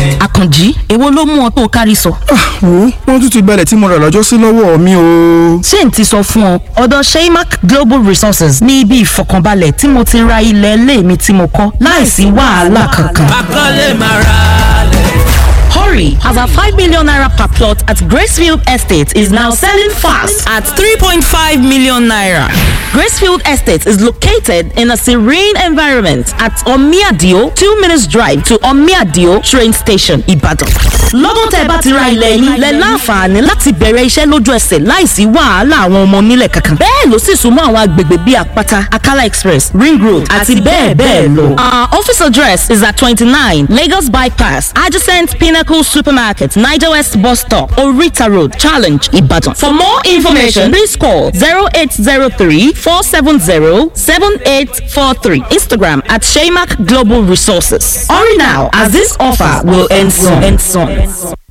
àkànjí èwo ló mú ọ tó o kárí sọ. wo wọ́n tún ti gbalẹ̀ tí mo rà lọ́jọ́ sí lọ́wọ́ mi o. ṣé n ti sọ fún ọ ọ̀dọ̀ sheymac global resources ní ibi ìfọkànbalẹ̀ tí mo ti ra ilẹ̀ ilé mi tí mo kọ́ láìsí wàhálà kankan. akọ́lé máa ra lẹ̀. Hurry, as our 5 million naira per plot at Gracefield Estate is now selling fast at 3.5 million naira. Gracefield Estate is located in a serene environment at Omiadio, 2 minutes drive to Omiadio train station, Ibadan. Lọ́dún tẹ́ bá ti ra ilẹ̀ yín, lẹ láǹfààní láti bẹ̀rẹ̀ iṣẹ́ lójú ẹsẹ̀ láìsí wàhálà àwọn ọmọ onílẹ̀ kankan. Bẹ́ẹ̀ ló sì súnmọ́ àwọn agbègbè bíi Àpáta, Akala Express, Ring Road àti bẹ́ẹ̀ bẹ́ẹ̀ lọ. Our office address is at 29 Lagos Bypass, adjacent Pinnacle Supermarket, Niger West Bus Stop, Orita Road, Challenge, Ibadan. For more information, please call 0803 470 7843. Instagram at Shaymac Global Resources. Hurry now, as this offer will end soon. End soon.